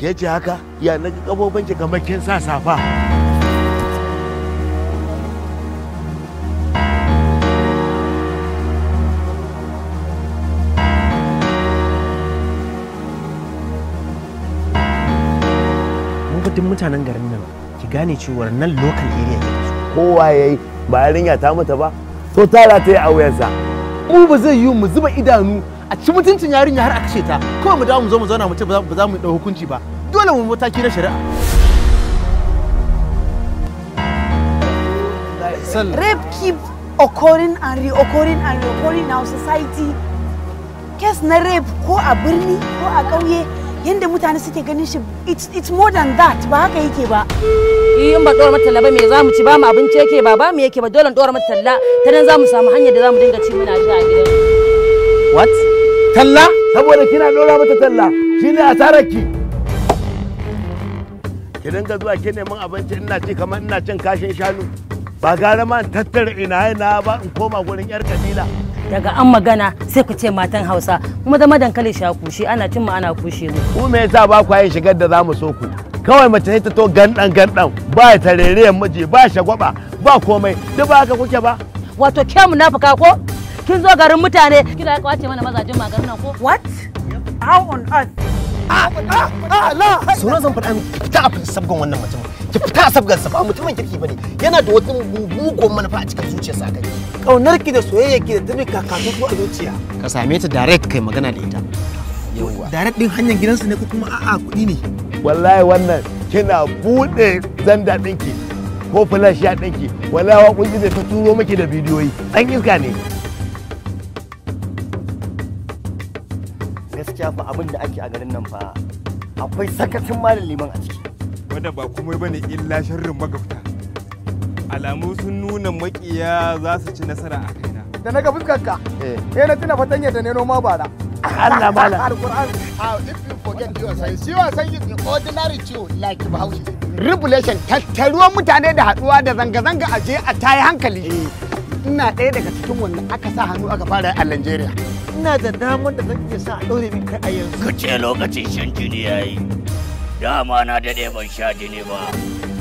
ke ce haka ya na kafofin ki kamar kin sa safa mu fa duk mutanen garin nan ki gane cewa nan local area ne kowa yayi ba yarinya ta mata ba to tara ta yi a wuyansa mu ba zai yi mu zuba idanu a ci mutuncin yarinya har a kashe ta kawai mu dawo mu zo mu zauna mu ce ba za mu dau hukunci ba dole mu mataki na shari'a Rape keep occurring and reoccurring and reoccurring in our society. Kes na rape ko a birni ko a ƙauye yadda mutane suke ganin shi it's, it's more than that ba haka yake ba. in ba dora mata talla ba me za mu ci ba mu abinci yake ba ba mu yake ba dole dora mata talla ta nan za mu samu hanyar da za mu dinga ci muna sha a gidan what talla saboda kina dora mata talla shine asarar ki ki dinga zuwa ki neman abinci ina ci kamar ina cin kashin shanu ba gara ma in tattara ina ina ba in koma gurin yar kabila daga an magana sai ku ce matan hausa kuma da dankali sha kushe ana cin mu ana kushe mu ku me yasa ba ku yin shigar da zamu so ku kawai mace sai ta to gandan gandan ba tarerayen miji ba shagwaba ba komai duk ba haka kuke ba wato ke munafuka ko kin zo garin mutane kina kwace mana mazajin magarin nan ko What? How on earth? sauran zan faɗa miki fita a sabgan wannan mutumin ki fita a sabgan sa ba mutumin kirki bane yana da wata mugun manufa a cikin zuciyarsa kai Kaunar ki da soyayya ki da tabi kakatutu a zuciya. ka same ta direct kai magana da ita yawwa Direct din hanyar gidansu ne ko kuma a'a kuɗi ne. wallahi wannan kina bude zanda ɗinki ko flash ya ɗinki wallahi waƙoƙi zai ta turo miki da bidiyoyi ɗan iska ne gaskiya fa abin da ake a garin nan fa akwai sakacin malam liman a ciki wanda ba komai bane illa sharrin magabta alamu sun nuna makiya za su ci nasara a kaina Da na ga fuskar ka. Eh na tuna fatanya da ne noma bara. Allah malam Alquran. How if you forget your science, you are saying the ordinary Jew like Bahaushe. Revelation tattaruwan mutane da haduwa da zanga-zanga a je a tayi hankali. Ina ɗaya daga cikin wanda aka sa hannu aka fara a Nigeria. Ina da damar da zan iya sa a ɗaure min kai a yanzu. ka ce lokacin shan jini ya yi dama na daɗe ban sha jini ba